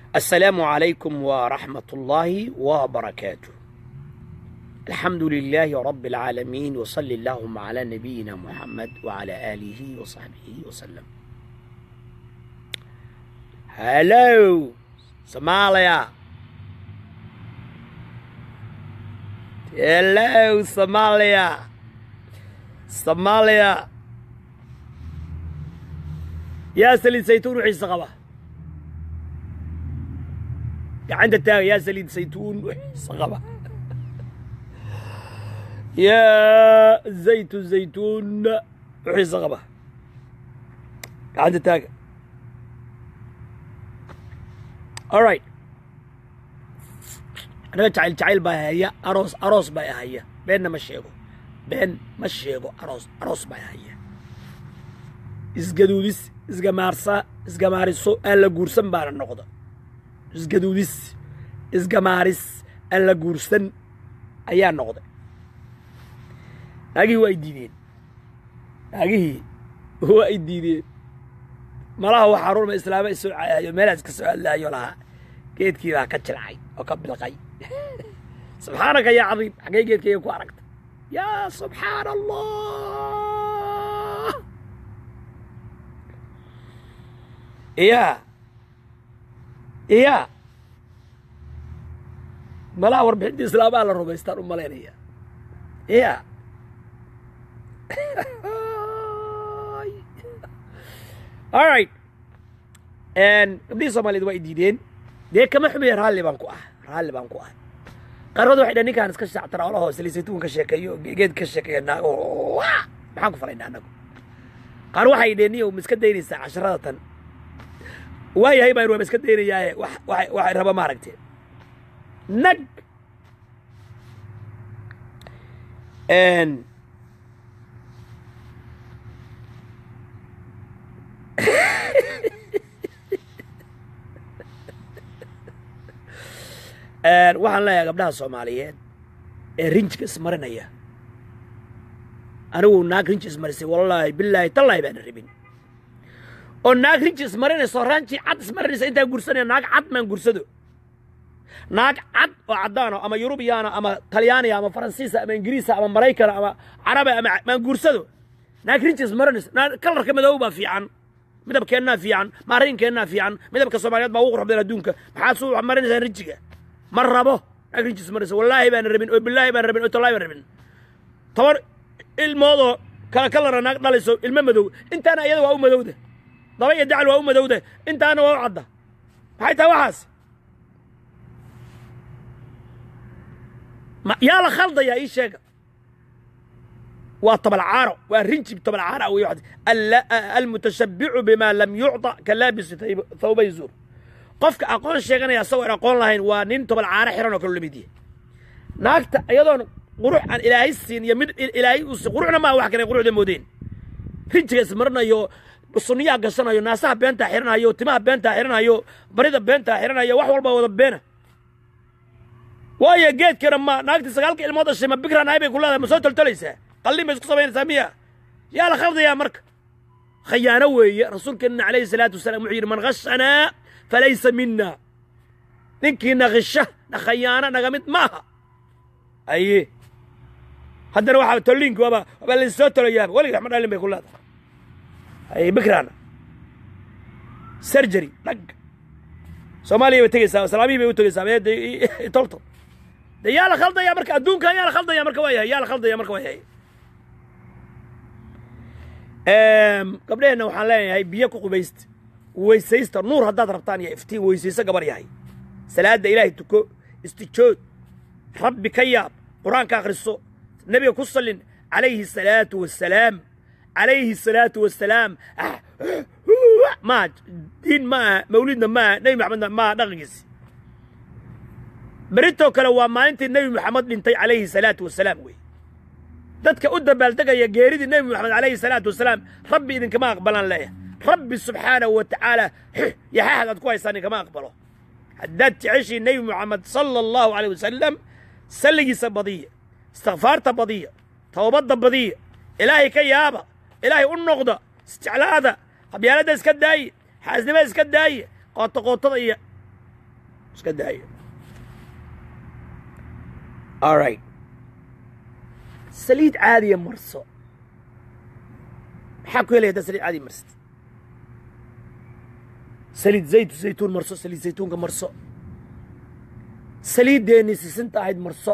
السلام عليكم ورحمة الله وبركاته الحمد لله رب العالمين وصل اللهم على نبينا محمد وعلى آله وصحبه وسلم Hello Somalia Hello Somalia Somalia يا سليد زيتون وحيس قبه عند التاغ يا سليد زيتون وحيس قبه يا زيت الزيتون وحيس قبه عند التاغ alright anaga jacayl jacayl baa haya aroos aroos baa haya beenna ma sheego been ma sheego aroos aroos baa haya isgaduudis isgamaarsa isgamaariso aan la guursan baana noqda isgaduudis isgamaaris aan la guursan ayaa noqday naagihii waa ay diideen naagihii waa ay diideen malaha waxaa rurma islaama isoo caayo meelaas ka soo hadlaayo lahaa geedkii baa ka jilcay oo ka bilqay subxaanaka yaa cadiim xaggee geedkayga ku aragta yaa subxaana allah iya iya malaha warbixinta islaamaa la rumaystaan u malaynaya iya alright gabdhihii soomaaliyed waa i diideen dee kama xumiya raalli baan ku ah raalli baan ku ah qaarkood waxay dhaheen ninkaan iska shactara olahoo saliisaytuun ka sheekeeyo geed ka sheekeeyo naago maxaan ku falaynaa annagu qaar waxay dhaheen niyow ma iska daynaysaa casharada tan waayahay baan waa ma iska daynayaaye waxay raba maaragtee nag waxaan leeyahay gabdhaha soomaaliyeed ee rinjiga ismarinaya anigu naag rinji ismarisay wallaahi bilaahi tallaahi baana rabin oo naag rinji ismarinayso ranji cad ismarinaysa intaa gursanaya naag cad maan gursado naag cad oo caddaano ama yurubiyaana ama talyaaniya ama faransiisa ama ingiriisa ama maraykana ama carabi ama maan guursado naag rinji ismarinaysa kalarka madow baa fiican midabkeennaa fiican maariinkeennaa fiican midabka soomaaliyeed baa ugu qurux badan adduunka maxaad suu marinaysaan rinjiga ma rabo naag rinjis maraysa wallaahi baana rabin oo bilaahi baan rabin oo tallaahi baan rabin toban ilmoodoo kala kalara naag dhalayso ilmo madow intaana iyada waa u madowda daba iyo dacal waa u madowda intaana waa u cadda maxay tahay waxaas yaa la khaldayaa ii sheega waa tabalcaaro waa rinjib tabalcaara wey almutashabbicu bima lam yucطa ka laabisi thawbay zuur qofka aqoon sheeganaya asagoo aan aqoon lahayn waa nin tobal caano xiran oo kale lamid yahay naagta iyadoon qurux aan ilaahay siin iyo mid ilaahay u quruxna maa wax kale quruxda moodeen rinjiga ismarinayo sunniyaha gashanayo naasaha beentaa xiranayo timaha beentaa xiranayo barida beentaa xiranayo wax walba wada beena waayo geedkana ma naagtii sagaalka ilmood dhashay ma bikra nahay bay ku leedahay ma soo toltolaysaa qallin bay isku samaynaysaa miya yaa la khaldayaa marka khayaano weeye rasuulkeenna calayhi salaatu wasalaam wuxuu yidhi man khashanaa falaysa mina ninkii nakisha nakhayaano naga mid maaha aye haddana waxaa tolliinki waaba waaba laysoo tolayaaba weligii waxma dhalin bay ku leedahay aye bikraana surgery dhag soomaaliya bay tegeysaa islaamihii bay u tegeysaa de tolto de yaa la khaldaya marka adduunkan yaa la khaldaya marka waa yahay yaa la khaldaya marka waa yahay gabdheheenna waxaan leenahay biyo ku qubaysta weysaysta nuur haddaad rabtaan iyo iftiin weysayso gabar yahay salaadda ilaahay tuko istijood rabbi ka yaab qur-aanka akhriso nebiga ku sallin calayhi salaatu wassalaam calayhi salaatu wassalaam maa diin ma aha mawlidna ma aha nebi maxamedna ma aha dhaqankiisi beritoo kale waa maalintii nebi maxamed dhintay calayhi salaatu wassalaam wey dadka u dabaaldegaya geeridii nebi moxamed calayhi salaatu wasalaam rabbi idinkama aqbalaan leeyahay rabbi subxaanahu wa tacaala yaxaahad aad ku haysaan idinkama aqbalo haddaad jeceshiin nebi moxamed sala allahu caleyh wasalam salligiisa badiya istikfaarta badiya towbadda badiya ilaahay ka yaaba ilaahay u noqda isjeclaada qabyaaladda iska daaya xaasnimada iska daaya qootaqootada iyo iska daayo alright saliid caadiya marso maxaa ku helaya haddaa saliid caadiya marsatid saliid zaytu zaytuun marso saliid zaytuunka marso saliiddeenni sisinta ahayd marso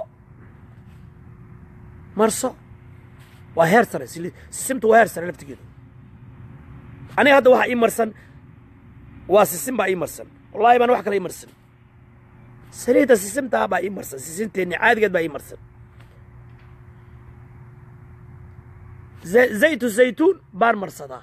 marso waa heer sare sisimta waa heer sare laftigeedu aniga hadda waxaa ii marsan waa sisin baa ii marsan wallahi baan wax kale ii marsan saliidda sisimtaa baa ii marsan sisinteenni caadigeed baa ii marsan zaytu zaytuun baan marsadaa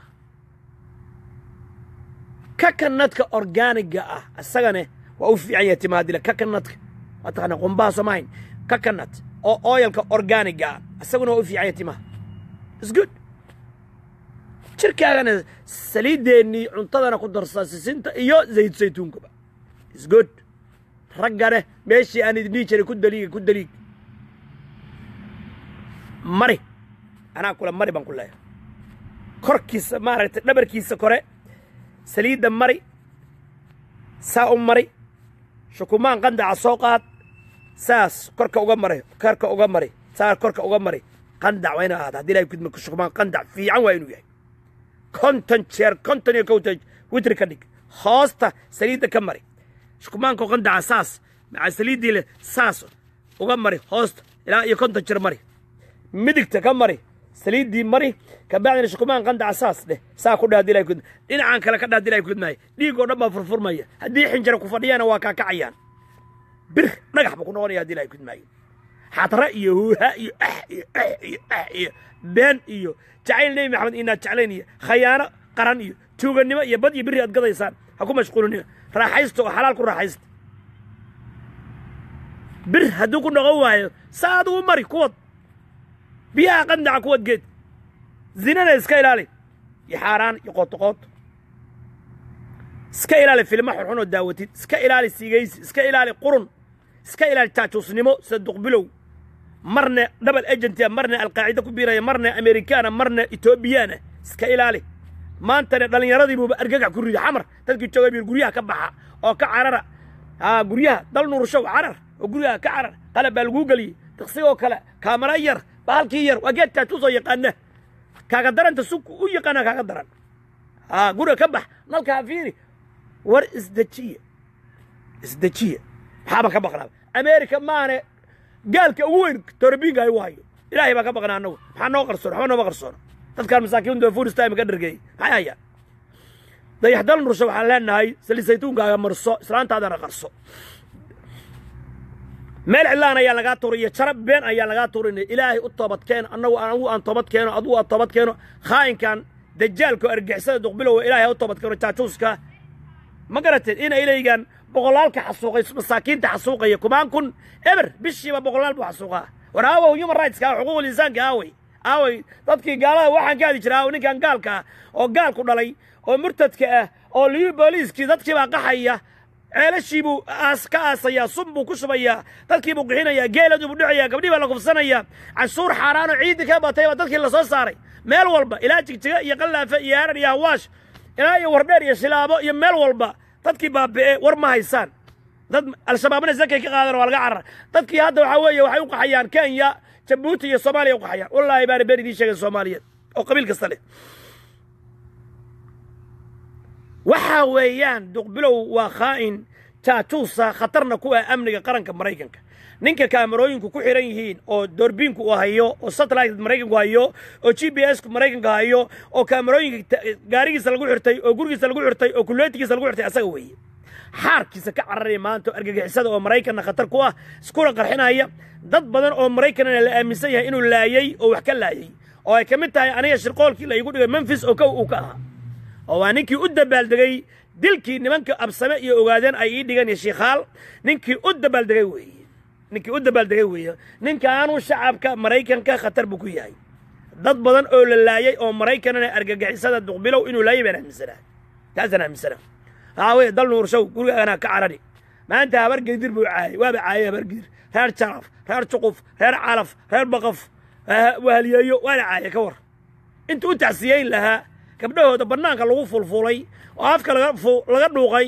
kakanadka orgaaniga ah isagane waa u fiican yahay timaadile kakanadka waa taqaana qumbaha soomahayn kakanat oo oyalka orgaaniga ah isaguna waa u fiican yahay timaha is good jirkaagana saliideennii cuntadana ku darsaa sisinta iyo zaytu zaytuunkaba is good raggane meeshii aan idin dhihi jiray ku daliiga ku daliig mari anaa kule mari baan ku leeyahay korkiisa maaragtay dhabarkiisa kore saliidda mari saa u mari shukumaan qandaca soo qaad saas korka uga mari korka uga mari saa korka uga mari qandac waa ina ahaada haddii ilahay kudma shukumaan qandac fiican waa inuu yahay konton jeer konton iyo kowta witri ka dhig hoosta saliidda ka mari shukumaanka qandaca saas maca saliiddii leh saas uga mari hoosta ilaa iyo konton jeer mari midigta ka mari saliiddii mari kabacdina shukumaan qandaca saas dheh saa ku dheh hadii ilahay kudma dhinacaan kale ka dheh hadii ilahay kudmaayo dhiigoo dhan baa furfurmaya haddii xinjira ku fadhiyana waa kaakacayaan bir dhagax buu ku noqonaya hadii ilahay kudmaayo xadra iyo huuha iyo ah iyo ah iyo ah iyo been iyo jacayl nebi maxamed inaad jeclayn iyo khayaano qaran iyo tuugannimo iyo bad iyo biri aad gadaysaan ha ku mashquulinina raaxaysta oo xalaal ku raaxaysta bir hadduu ku noqon waayo saa adugu mari kuwad biyaha qandaca kuwad geed zinana iska ilaali iyo xaaraan iyo qootoqooto iska ilaali filmo xunxun oo daawatid iska ilaali siigaysi iska ilaali qurun iska ilaali jaajuusnimo sida duqbilow marna double agentia marna alqaacida ku biiraya marna amerikaana marna etoobiyaana iska ilaali maantana dhallinyaradii buuba argagax ku rida xamar dadkii joogay bir guryaha ka baxa oo ka carara aa guryaha dal nuurshow carar oo guryaha ka carar qalab baa laguu geliyey daqsigoo kale kaamara yar bahalkii yar waa geed jaajuusoo yaqaana kaaga daranta sug u yaqaana kaaga daran aa guriga ka bax nalkaa fiiri war isdejiya isdejiya maxaaba ka baqnaa america maane gaalka ugu weyn torobiinka igu hayo ilaahay baa ka baqnaa annagu maxaa noo qarsoon waxba nooma qarsoona dadkaan masaakiinta fuuristime ka dhargeeyey maxay hayaan dayaxdal nursho waxaan leenahay sali saytuunkaaga marso islaantaadana qarso meel cidlaan ayaa lagaa tuuriyo jarab been ayaa lagaa tuurinaya ilaahay u toobad keeno annagu anagu aan toobad keeno adugu aad toobad keeno khaa'inkan dajaalka oo argixisada duqbilowa ilaahay ha u toobad keeno jaajuuska ma garateen in ilaygan boqolaalka xasuuqay masaakiinta xasuuqaya kumaan kun eber bishiiba boqolaal buu xasuuqaa war aawow human rightska xuquuqul insaanka aawey aawey dadkii gaalada waxaan ka hadi jira aaw ninkan gaalka ah oo gaalku dhalay oo murtadka ah oo liyu booliiskii dadkii baa qaxaya ceelashii buu aas ka aasayaa sun buu ku shubayaa dadkii buu qixinayaa geeladii buu dhicayaa gabdhii baa la kufsanayaa canshuur xaaraanoo ciidii ka batay baa dadkii lasoo saaray meel walba ilaa jigjiga iyo qallaafe iyo harar iyo hawaash ilaa iyo wardheer iyo shilaabo iyo meel walba dadkii baabi'e war ma haysaan dad al-shabaabna zakay ka qaadan waa laga carar dadkii hadda waxaa weeye waxay u qaxayaan kenya jabuuti iyo soomaaliya u qaxayaan wallaahi baana been idiin sheegay soomaaliyeed oo qabiil kasta leh waxaa weeyaan duqbilow waa khaa'in jaajuusa khatarna ku ah amniga qaranka maraykanka ninka kaamarooyinku ku xihan yihiin oo doorbiinku uu hayo oo satellite maraykanku hayo oo g b s ku maraykanka hayo oo kaamarooyinka gaarigiisa lagu xirtay oo gurigiisa lagu xirtay oo kulleetigiisa lagu xirtay asaga weeye xaarkiisa ka cararaya maanta oo argagixisada oo maraykanna khatar ku ah iskuna qarxinaya dad badan oo maraykanna la aaminsan yahay inuu laayey oo wax ka laayey oo ay ka mid tahay aniga shirqoolkii la igu dhigay memfis oo kow uu ka ahaa oo waa ninkii u dabaaldegay dilkii nimanka absame iyo ogaadeen ay ii dhigan iyo shiikhaal ninkii u dabaaldegay weeye ninkii u dabaaldegay weeye ninkaanu shacabka maraykanka khatar buu ku yahay dad badan oo la laayay oo maraykanana argagixisada duqbilow inuu laayay baan aaminsanaa taasaan aaminsanaa waxaa weeye dal nuurshow gurigaagana ka carari maanta habar gedir buu caayay waaba caayay habar gedir reer jaraf reer juquf reer calaf reer baqaf wahaliyeeyo waana caayay ka war inta u tacsiyeyn lahaa gabdhahooda bannaanka lagu fulfulay oo afka laga dhuuqay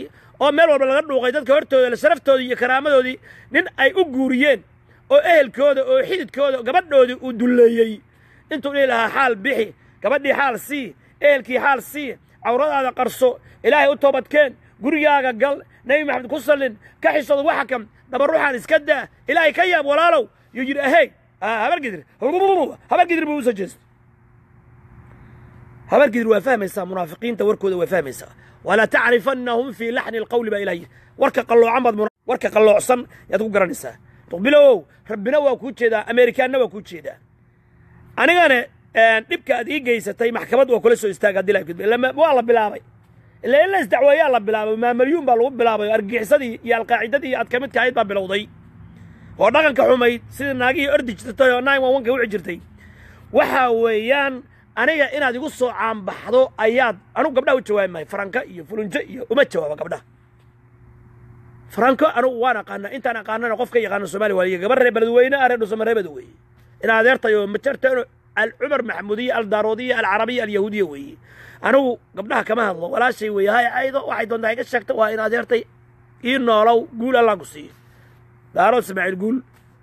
oo meel walba laga dhuuqay dadka hortooda sharaftoodii iyo karaamadoodii nin ay u guuriyeen oo ehelkooda oo xididkooda gabadhoodii uu dulleeyey intuu dhihi lahaa xaal bixi gabadhii xaal sii ehelkii xaal sii cawradaada qarso ilaahay u toobadkeen gurigaaga gal nebi maxamed ku sallin ka xisooda waxa kam dabaruuxaan iska daa ilaahay ka yaab walaalow yuu yidhi ahey habargidir habargidir buu usoo jeestay habargidir waa fahmaysaa munaafiqiinta warkooda waa fahmaysaa walaa tacrifannahum fii laxni alqawli baa ilaah yidhi warka qalloocan baad warka qalloocsan yaad ku garanaysaa duqbilowow rabbina waa kuu jeedaa ameerikaanna waa kuu jeedaa anigana dhibka aad ii geysatay maxkamad waa kula soo istaaga haddii laa gudbay waa la bilaabay ila in la isdacweeyaa la bilaabay maamalyuun baa lagu bilaabay oo argixisadii iyo alqaacidadii aad ka midka ahayd baa bilowday oo dhaqanka xumayd sidii naagihii ordi jirtay oo nine one one ka wici jirtay waxaa weeyaan aniga inaad igu soo caanbaxdo ayaad anugu gabdhaha u jawaabi maayo faranka iyo fulunjo iyo uma jawaaba gabdhaha faranko anugu waan aqaanaa intaan aqaanana qof ka yaqaano soomaaliya waaliya gabar reer beledweyne ah reer dhusama reebada weeye in adeertayo majarteeno alcumar maxamudiya aldaaroodiya alcarabiya alyahuudiya weeye anigu gabdhaha kama hadlo walaashay weeye hay aydo waxay doontaa iga sheegta waa in adeertay ii noolow guul allaan ku siiyo daarood ismaaciil guul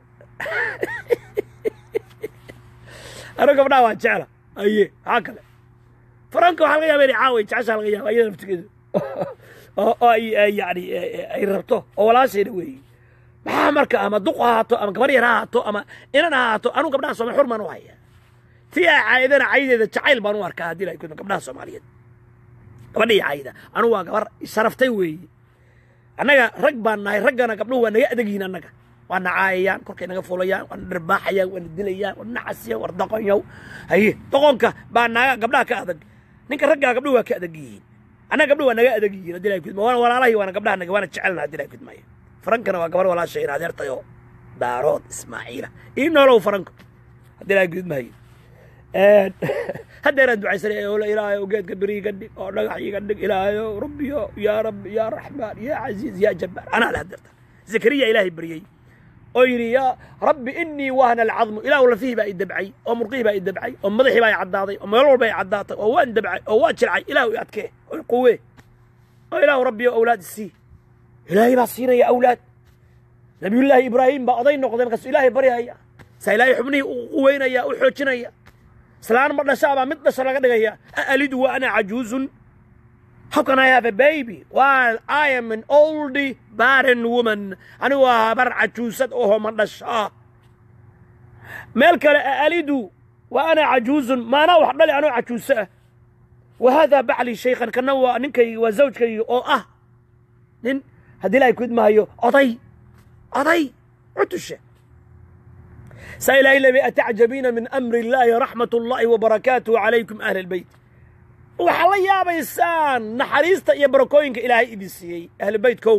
anigu gabdhaha waa jecla aye maxaa kale faranka waxaa laga yaaba inay caaway jeceshaa laga yaaba iyada naftigeedu oo ay yani ay rabto oo walaashayna weeye maxaa marka ama duq ha ahaato ama gabar yar ha ahaato ama inan ha ahaato anugu gabdhaha soomali xur baan u hayaa tii ay caayadana caydeeda jacayl baan u arkaa haddii la kudma gabdhaha soomaaliyeed gabadhii cayda anugu waa gabar sharaftay weeye annaga rag baan nahay raggana gabdhuhu waa naga adegyihin annaga waa na caayayaan korkay naga fulayaan waa na dharbaaxayaan waa na dilayaan waa na casiya war doqonyow haye doqonka baa naaga gabdhaha ka adag ninka raggaa gabdhuhu waa ka adag yihiin annaga gabdhuhu waa naga adag yihiin haddii la kudma waana walaalahii waana gabdhaha naga waana jecelna haddii la kudmaayo farankana waa gabar walaashay in adeertayo daarood ismaaciila ii noolow faranko haddii la kudmaayo haddeeraan ducaysanay oo ilaahayow geedka beri iga dhig oo dhagax iga dhig ilaahayow rabbiyo yaa rabbi yaa raxmaan yaa casiiz yaa jabbaar anaa le haddeerta zakariya ilaahay baryey oo yidhi yaa rabbi inii wahna alcadmu ilaahu lafihii baa i dabcay oo murqihii baa i dabcay oo madaxii baa i caddaaday oo meel walba i caddaatay oo waan dabcay oo waan jilcay ilaahu i adkee oo i quwee oo ilaahu rabbiyo awlaad isii ilaahay baa siinaya awlaad nabiyullaahi ibraahim baa oday noqday markaasu ilaahay baryaya saa ilaahay xubnihii u quweynaya u xoojinaya islaan ma dhashaa baa mid dhasha laga dhigaya alidu wa ana cajuuzun how can I have a baby while I am an old barren woman anigu waa habar cajuusad oo ma dhashaa meel kale alidu wa ana cajuuzun maanaa wax dhali anoo cajuuso ah wa haadaa bacli shaykhan kana waa ninkaygi waa zawjkaygi oo ah nin haddii la kudmaayo oday oday cutusha saa ilaahay lebi atacjabiina min amri illaahi raxmat ullaahi wabarakaatuhu calaykum ahla albayt waxaa la yaabaysaan naxariista iyo barakooyinka ilaahay idin siiyey ahlu beytkow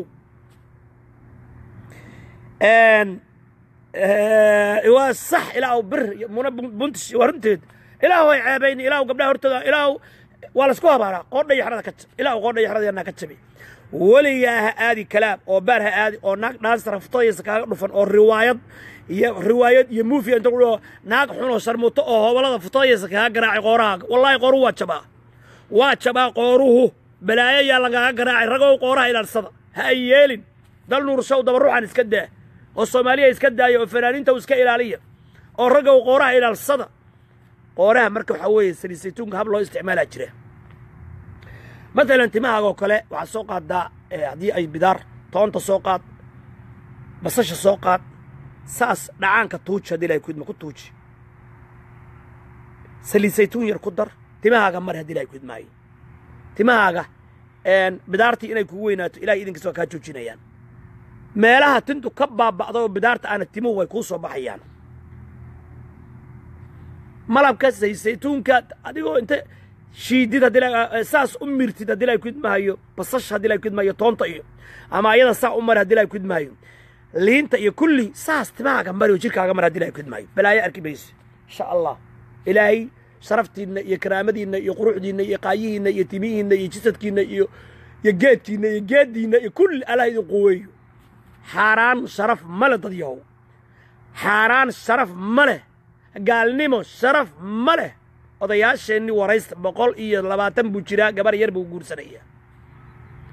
waa sax ilaahu bir muna buntish waa runteed ilaahu hay ceebayni ilaahu gabdhaha hortooda ilaahu waa laisku habaaraa qoodha iyo xrada ka jab ilaahu qoodha iyo xrada yanaa ka jabi weligaa ha aadi kalaam oo baar ha aadi oo naag dhaansa raftooyasa kaaga dhufan oo riwaayad iyo riwaayad iyo muufiya inta kudhao naag xunoo sharmuto oo hobolada futooyasa kaaga garaacay qoorahaaga wallaahi qooruhu waa jabaa waa jabaa qooruhu balaayo yaa lagaaga garaacay ragow qooraha ilaalsada ha ay yeelin dal nuurshow dabaruuxan iska daa oo soomaaliya iska daaya oo fanaaniinta iska ilaaliya oo raggow qooraha ilaalsada qooraha marka waxaa weeye saliisaytuunka hab loo isticmaalaa jira matalan timahaagoo kale waxaad soo qaaddaa haddii ay bidaar toonta soo qaad basasha soo qaad saas dhacaanka tuuji haddii ilahay kudma ku tuuji saliisaytuun yar ku dar timahaaga mari haddii ilahay kudmaayo timahaaga bidaartii inay kugu weynaato ilahay idinkiis waa kaa joojinayaan meelaha tintu ka baaba'da oo bidaarta aana timuhu way kuu soo baxayaan malabka saysaytuunka adigoo inta shiidid haddii saas u mirtid haddii ilahay kudmaayo basasha haddii ilahay kudmaayo toonta iyo ama ayada saa u mari haddii ilahay kudmaayo liinta iyo kulli saas timahaaga mari oo jirkaaga mari haddii ilahay kudmaayo balaayo arki mayso insha allah ilaahay sharaftiinna iyo karaamadiinna iyo quruxdiinna iyo qaayihiinna iyo timihiinna iyo jisadkiinna iyo iyo geedkiinna iyo geeddiinna iyo kulli allah idin quweeyo xaaraan sharaf ma leh dad yahow xaaraan sharaf ma leh gaalnimo sharaf ma leh odayaasheenni waraysta boqol iyo labaatan buu jiraa gabar yar buu guursanayaa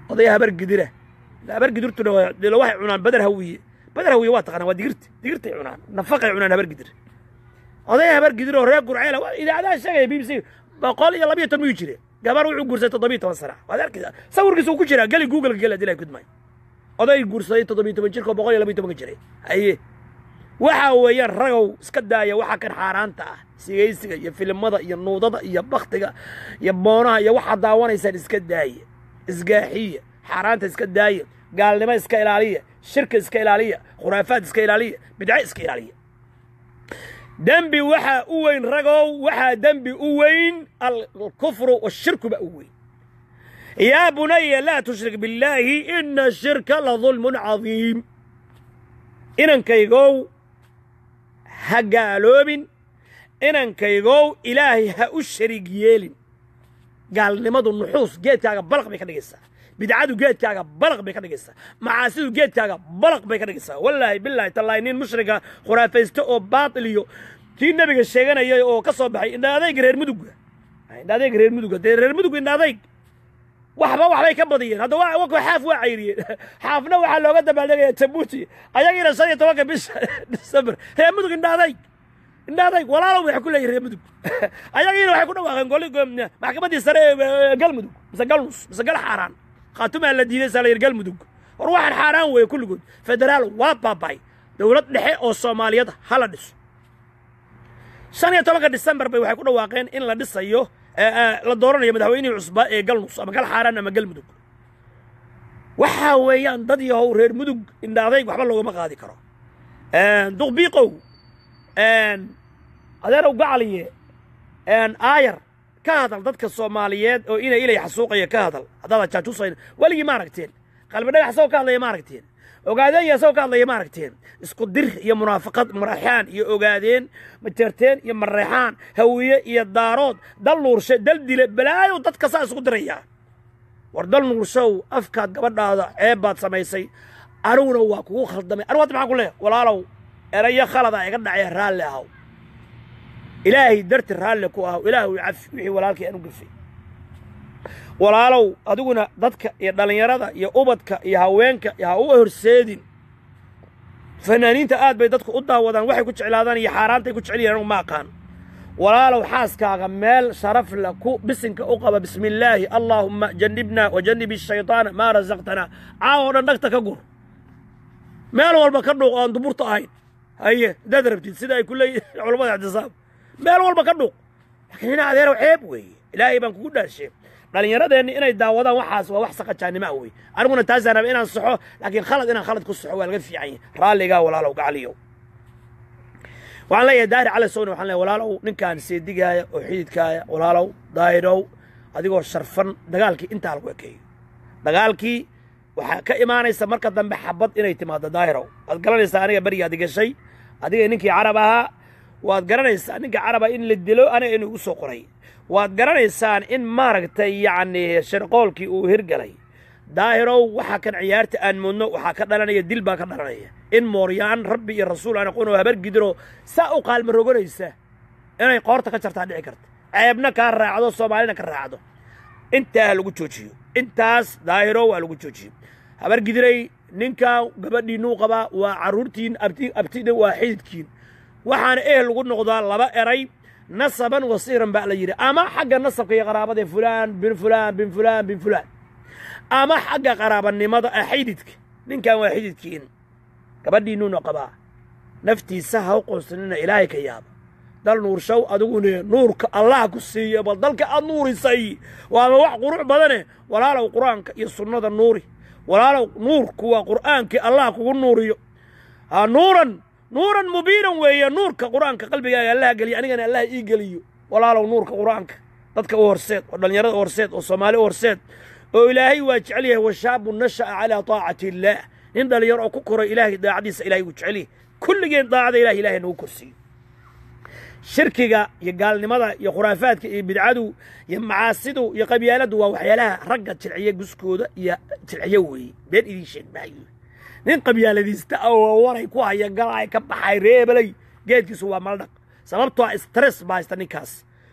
oday habar gidira habar gidirtuna waxay cunaan badar hawiye badar hawiye waa taqaanaa waa digirta digirtay cunaan nafaqay cunaan habar gidir oday habar gidir oo reer gurceela idaacadaha sheegaya b b c boqol iyo labiyo toban miyuu jire gabar wuxuu guursaday toddobiyo toban sana waad arkaysaa sawirkiisa uu ku jiraa geli google gela dilay kudmay oday guursaday toddobiyo toban jirka oo boqol iyo labiyo tobanka jiray haye waxa weeyaan ragow iska daaya waxa kan xaaraanta ah sigaysiga iyo filimada iyo nuudada iyo baktiga iyo boonaha iyo waxaad daawanaysaan iska daaya isgaaxiya xaaraanta iska daaya gaalnimo iska ilaaliya shirka iska ilaaliya khuraafaad iska ilaaliya bidco iska ilaaliya dembi waxaa u weyn ragow waxaa dembi u weyn alkufru washirku baa u weyn yaa bunaya laa tushrik billaahi ina shirka la dulmun cadiim inankaygow ha gaaloobin inankaygow ilaahay ha u shariig yeelin gaalnimadu nuxuus geedkaaga balaq bay ka dhigaysaa bidcadu geedkaaga balaq bay ka dhigaysaa macaasidu geedkaaga balaq bay ka dhigaysaa wallaahi bilaahi tallaahi nin mushrika khuraafaysto oo baatil iyo kii nebiga sheeganayay oo ka soo baxay indha adayga reer mudugga indha adayga reer mudugga dee reer mudug indha adayg waxba waxbay ka badiyeen hadda wa xaaf waa cayriyeen xaafna waxaa looga dabaaldegaya jabuuti ayagiina shan iyo tobanka bisha december reer mudug indha adayg indha adayg walaalow waxay ku leeyihin reer mudug ayagiina waxay ku dhawaaqeen goli maxkamaddii sare ee galmudug mise galnus mise gal xaaraan khaatumaa la diiday saa la yidhi galmudug war waxaan xaaraan weeye kulligood federaal waa baaba'ay dowlad dhexe oo soomaaliyeed hala dhiso shan iyo tobanka december bay waxay ku dhawaaqeen in la dhisayo la dooranayo madaxweynihii cusbaa ee galnus ama gal xaaraan ama galmudug waxaa weeyaan dad yahow reer mudug indhaadayg waxba loogama qaadi karo duqbiiqow adeerow gacaliye aayar ka hadal dadka soomaaliyeed oo ina ilay xasuuqaya ka hadal haddaad jaajuusayn weligii ma aragteen qalbi dhagax asagoo ka hadlaya ma aragteen ogaadeen iyo asagoo ka hadlaya ma aragteen isku dir iyo munaafaqad maraxaan iyo ogaadeen majeerteen iyo mareexaan hawiye iyo daarood dal nuurshe dal dile balaayow dadka saa isku diraya war dal nuurshow afkaad gabadhaada ceeb baad samaysay aniguna waa kugu khaldamay anigu hadda maxaan ku leehay walaalow erayo khalada iga dhacaya raalli ahaw ilaahay darti raalli ku ahaw ilaahu cafi wixii walaalkii aan u gafay walaalow adiguna dadka iyo dhallinyarada iyo ubadka iyo haweenka ha u horseedin fanaaniinta aad bay dadku u daawadaan waxay ku jeclaadaan iyo xaaraantay ku jecel yihin anugu ma aqaan walaalow xaaskaaga meel sharaf la ku bisinka u qaba bismi illaahi allaahumma jannibna wa jannibi shaytaana maa rasaqtanaa caawo dhan dhagta ka gur meel walba ka dhuuq oan duburta ahayn haye haddaad rabtid sida ay ku leeyihin culammada ictisaab meel walba ka dhuuq laakiin ina adeerow ceeb weeye ilaahay baan kugu dhaashe dhallinyaradeenni inay daawadaan waxaas waa wax saqajaannimo ah wey aniguna taasaan raba inaan saxo laakiin khalad inaan khalad ku saxo waa laga fiican yahay raalligaa walaalow gacaliyow waxaan leeyahay daahir cali sowni waxaan leeyahay walaalow ninkaan seedigaaya oo xididkaaya walaalow daahirow adigoo sharfan dagaalkii intaa lagu ekeeyo dagaalkii waxaa ka imaanaysa marka dambe xabad inay timaado daahirow waad garanaysaa aniga berigaad gashay adiga ninkii carab ahaa waad garanaysaa ninka caraba in la dilo aniga inuu igu soo qoray waad garanaysaan in maaragtay yacni sharqoolkii uu hirgalay daahirow waxa kan ciyaarta aan mudno waxaa ka dhalanaya dil baa ka dhalanaya in mooryaan rabbi iyo rasuul aan aqoon oo habar gidiro saa u qaalma roganaysa inay qoorta ka jartaa dhici karta ceebna kaa raacdo soomaalina ka raacdo intaa ha lagu joojiyo intaas daahirow waa lagu joojiyo habar gidiray ninkaa gabadhiinuu qabaa waa carruurtiin abti abtida waa xididkiin waxaana ehel lagu noqdaa laba eray nasaban wasiiran baa la yidhi ama xagga nasabka iyo qaraabada fulaan bin fulaan bin fulaan bin fulaan ama xagga qaraabanimada ah xididka ninkan waa xididkiin gabadhiinuuna qabaa naftiisa ha u qoonsanina ilaahay ka yaaba dal nuurshow adigune nuurka allah ku siiyo bal dalka aad nuurisay waaba wax qurux badane walaalow qur-aanka iyo sunnada nuuri walaalow nuurku waa qur'aankii allah kugu nuuriyo ha nuuran nuuran mubiinan weeye nuurka qur'aanka qalbigaaga allaha geliyo anigana allaha ii geliyo walaalow nuurka qur'aanka dadka u horseed oo dhallinyarada u horseed oo soomaali u horseed oo ilaahay waa jecel yahay washaabu nasha'a calaa taacati illaah nin dhallinyaro oo ku koray ilaahay daacadiisa ilahay wuu jecel yahay kulligeen daacada ilahi ilahay nagu korsiiyo shirkiga iyo gaalnimada iyo khuraafaadka iyo bidcadu iyo macaasidu iyo qabyaaladdu waa waxyaalaha ragga jilciya guskooda iyo jilciyo weeye been idiin sheeg maayo nin qabyaaladiista oo waray ku haya galaay ka baxay reebelay geedkiisu waa maldhaq sababtoo stress baa haysta ninkaas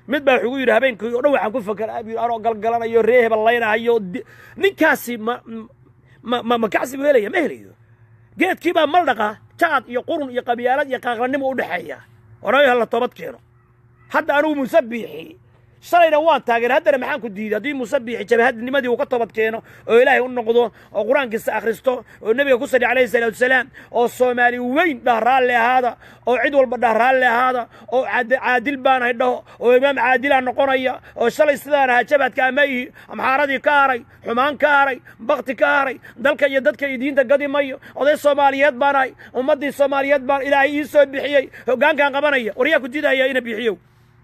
mid baa wuxuu yidhi habeenkii o dhan waxaan ku fakeraa buu anoo galgalanayo ree heballaynahayo ninkaasi ma ma ma ma kacsi buu helaya ma helayo geedkii baa maldhaqa jaad iyo qurun iyo qabyaalad iyo qaaqlanimo u dhexeeya orayo hala toobad keeno hadda anugu muuse biixi shalayna waan taageer haddana maxaan ku diiday haddii muuse biixi jabahadnimadii uu ka toobad keeno oo ilaahay u noqdo oo qur-aankiisa akhristo oo nebiga ku sali calayhi salaatu wasalaam oo soomaali weyn dhah raalli ahaada oo cid walba dhah raalli ahaada oo caadil baanahay dhaho oo imaam caadilaa noqonaya oo shalay sidaan ahaa jabhadka amayhi amxaaradii ka haray xumaan ka haray bakti ka haray dalka iyo dadka iyo diinta gadi mayo oday soomaaliyeed baanahay ummaddii soomaaliyeed baan ilaahay ii soo bixiyey hoggaankaan qabanaya war yaa ku diidaya ina bixiyow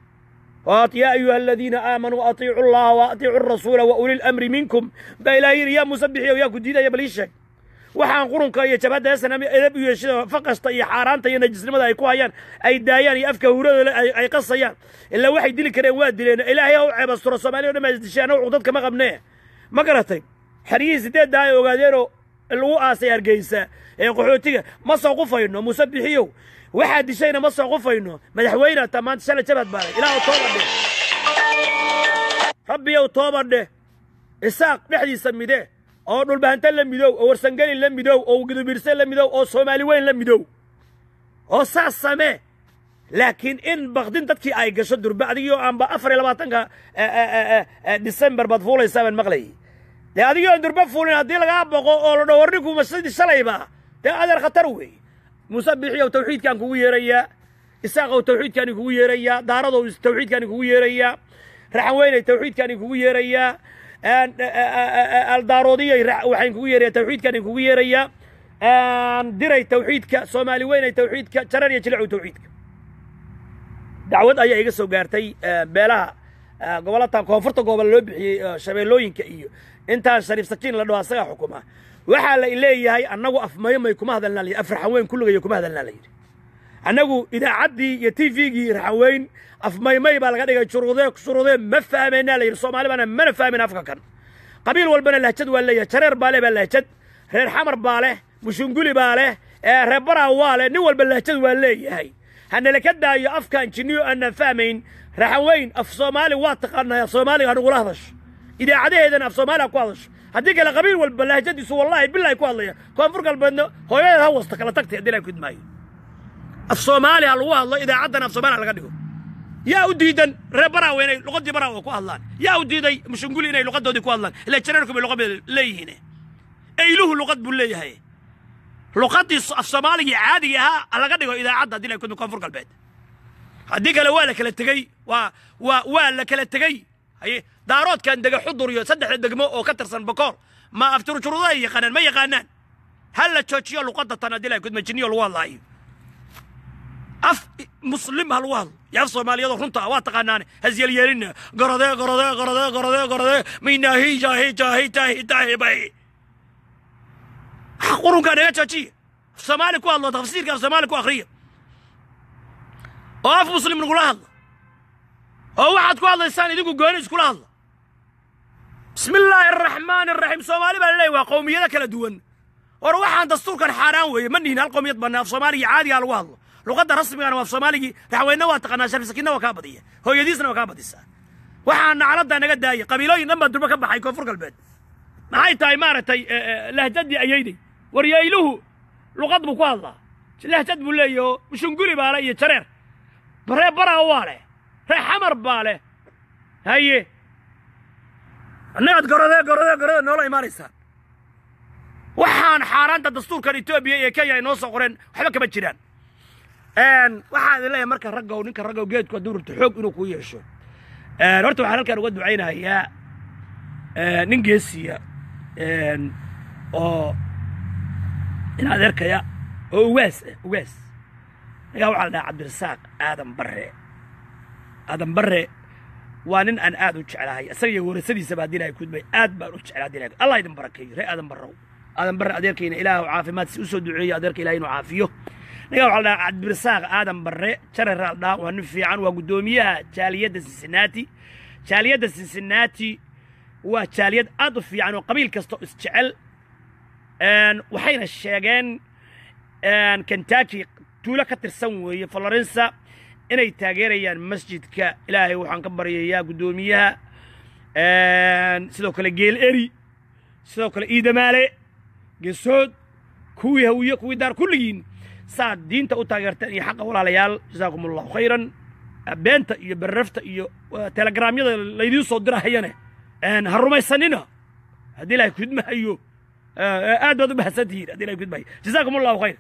يا أيها الذين آمنوا أطيعوا الله وأطيعوا الرسول وأولي الأمر منكم بإلهي يا مسبحي ويا كديدا يا بليشك waxaan qurunka iyo jabhadda heesana edab iyo yeeshada faqasta iyo xaaraanta iyo najisnimada ay ku hayaan ay daayaan iyo afka huradooda ay qasayaan ilaa waxay dili kareen waa dileen ilaahay ha u ceebasturo soomaaliya o dhan baa isdisheen oo cuqdad kama qabnee ma garatay xeryihii sideedda ay ogaadeenoo lagu aasay hargeysa ee qaxootiga ma soo qufayno musabixiyow waxaa dishayna ma soo qufayno madaxweyne taa maanta shala jabhad baalay ilaahu tooba dheh rabbiyow tooba dheh isaaq dhexdiisa midee oo dhulbahante la midow oo warsangeli la midow oo gudubirse la midow oo soomaali weyn la midow oo saas samee laakiin in bakdin dadkii ay gasho durba adigoo aanba afar iyo labaatanka december baad fuulaysaa baan maqlayay dee adigoo aan durba fuulin haddii lagaa boqo oo la dhaho warninku masidii shalayba dee adeer khatar weey muuse bixiyow tawxiidkaan kugu yeerayaa isaaqow tawxiidkaani kugu yeerayaa daaradow tawxiidkaani kugu yeerayaa raxanweyney tawxiidkaani kugu yeerayaa aldaaroodiyay waxaan kugu yeerayaa tawxiidkaani kugu yeerayaa diray tawxiidka soomaali weynay tawxiidka jarar iyo jilecow tawxiidka dacwad ayaa iga soo gaartay beelaha gobolatan koonfurta gobol loo bixiyey shabeellooyinka iyo intaan shariif sakiin la dhaho asagaa xukuma waxaa la leeyahay annagu afmaymay kuma hadalnaa la yidhi af raxanweyn kulligaya kuma hadalnaa la yidhi annagu idaacaddii iyo t v-gii raxanweyn afmaymay baa laga dhigay shuruudee shuruudee ma fahmaynaa la yidhi soomaali baana mana fahmayn afka kan qabiil walbana lahjad waa leeyahay jareer baa leh baa lahjad reer xamar baa leh mushunguli baa leh reer baraa waa leh nin walba lahjad waa leeyahay hanala ka daayo afkan jinniyo aanan fahmayn raxanweyn af soomaali waa taqaanaa af soomaaliga hanugula hadasho idaacadaheedana af soomaaliga ku hadasho haddii kale qabiil walba lahjadiisu wallaahi bilahi ku hadlaya koonfur galbeedna hooyadeed ha wasta kala tagtay haddii la kudmaayo af soomaali ha lagu hadlo idaacaddana af soomaaliya laga dhigo yaa u diidan reer baraawe inay luqadii baraawe ku hadlaan yaa u diiday mushunguli inay luqadoodii ku hadlaan ila jareerku bay luqad bay leeyihiin eyluhu luqad buu leeyahay luqadii af soomaaligii caadiga ahaa laga dhigo idaacadda haddii la kudmi koonfur galbeed haddii kale waa la kala tegey waa waa waa la kala tegey haye daaroodkan dega xudur iyo saddexda degmo oo ka tirsan bokool ma afturjuruda ay yaqaanaan ma yaqaanaan ha la joojiyo luqadda tan haddii la kudma jinniyo lagu hadlaayo af muslim ha lagu hadlo iyo af soomaaliyadoo runta ah waa taqaanaane hasyeelyeelina gorodee gorodee gorodee gorodee gorodee minaahi jaahi jaahi jaahi jaahi bay qurunkaa naga joojiya af soomaali ku hadlo tafsiirka af soomaali ku akhriya oo af muslim nagula hadla oo waxaad ku hadlaysaan idinku gooni iskula hadla bismi illaahi araxmaani araxiim soomaali baa laleeyahy waa qowmiyado kala duwan war waxaan dastuurkan xaaraan weeye ma nihin hal qowmiyad banna af soomaaliga caadigaa lagu hadlo luqadda rasmigana waa af soomaaligii raxweyna waa taqaanaa sharif sakiinna waa kaa badiya hooyadiisna waa kaa badisaa waxaan nacladdaa naga daaya qabiilooyin dhan baa durba ka baxay koonfur galbeed maxay tahay maaragtay lahjadii ayayday waryayluhu luqad buu ku hadlaa lahjad buu leeyahy oo mushunguli baa le iyo jareer reer baraa waa leh reer xamar baa leh haye annagaad gorodee gorodee gorodee noola imaanaysaan waxaan xaaraanta dastuurkan etoobiya iyo kenya ay noo soo qoreen waxba kama jiraan waxaa idin leeyahay marka raggow ninka raggow geedku hadduu rabto xoog inuu kuu yeesho horta waxaan halkaan uga ducaynayaa nin geesiya oo in adeerkaya oo ugaas ah ugaas ninkaa waxaa la dhahaa cabdirasaaq aadan barre aadan barre waa nin aan aad u jeclahay isaga iyo warasadiisaba haddii ilahay kudmay aad baan u jeclaa haddii ilahay allah idin barakeeyo ree aadan barrow aadan barre adeerkayna ilaahu caafimaad si u soo duceeyo adeerka ilahay inuu caafiyo ninkaa waxaa la dhahaa cabdirasaaq aadan barre jareraa la dhahaa waa nin fiican waa guddoomiyaha jaaliyadda cincinnati jaaliyadda cincinnati waa jaaliyad aad u fiican oo qabiil kasta oo isjecel waxayna sheegeen kentucky tuulo ka tirsan weeye florensa inay taageerayaan masjidka ilaahay waxaan ka baryayaa guddoomiyaha sidoo kale geel eri sidoo kale iidamaale gesood kuwii hawiye kuwii daar kulligiin saad diinta u taageerteen iyo xaqa walaalayaal jasaakum allahu khayran beenta iyo berrafta iyo telegramyada laydiin soo dirahayane ha rumaysanina haddii ilahay kudmahayo aad baad u mahadsan tihiin haddii ilahay kudmahayo jasaakum allahu khayr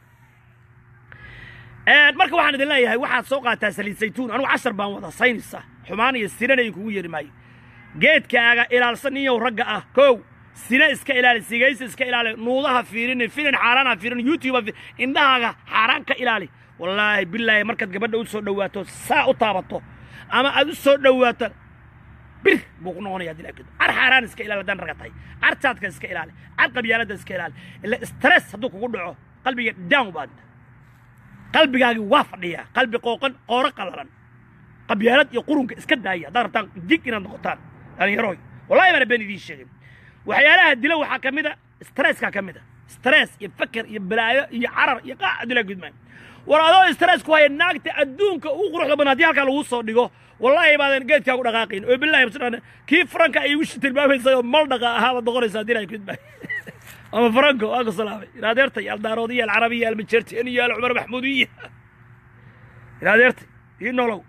marka waxaan idin leeyahay waxaad soo qaataa saliid saytuun anugu cashar baan wada saynaysa xumaan iyo sinana idinkugu yeeri maayo geedkaaga ilaalsan niyow ragga ah kow sina iska ilaali sigaysa iska ilaali nuudaha fiirinin filin xaaraana fiirin youtube indhahaaga xaaraan ka ilaali wallaahi bilaahi markaad gabadha u soo dhowaato saa u taabato ama aad u soo dhowaato bir buu ku noqonaya hadii laakiin car xaaraan iska ilaali haddaan raga tahay car jaadka iska ilaali car qabyaaladda iska ilaali ila stress hadduu kugu dhaco qalbiga down baad qalbigaagi waa fadhiyaa qalbi qooqan qooro qalalan qabyaalad iyo qurunka iska daaya haddaad rabtaan jig inaad noqotaan dhallinyaroy wallahi baana been idiin sheegin waxyaalaha dila waxaa ka mid a stresska ka mid a stress iyo faker iyo balaayo iyo carar iyo qaac dila gudmaayo war adoo stress ku haya naagta adduunka ugu quruxda badan haddii halkaa lagu soo dhigo wallaahi baadan geedkaagu dhaqaaqayn oo billahi basdhan kii franka ay igu tilmaamaysay oo mal dhaqa ahaaba noqonaysa haddii ilahay gudmaayo ama franco waa ku salaamay iraadeertay aldaaroodiya alcarabiya almajertian iyo alcumar maxmuudiya iraadeertay ii nolow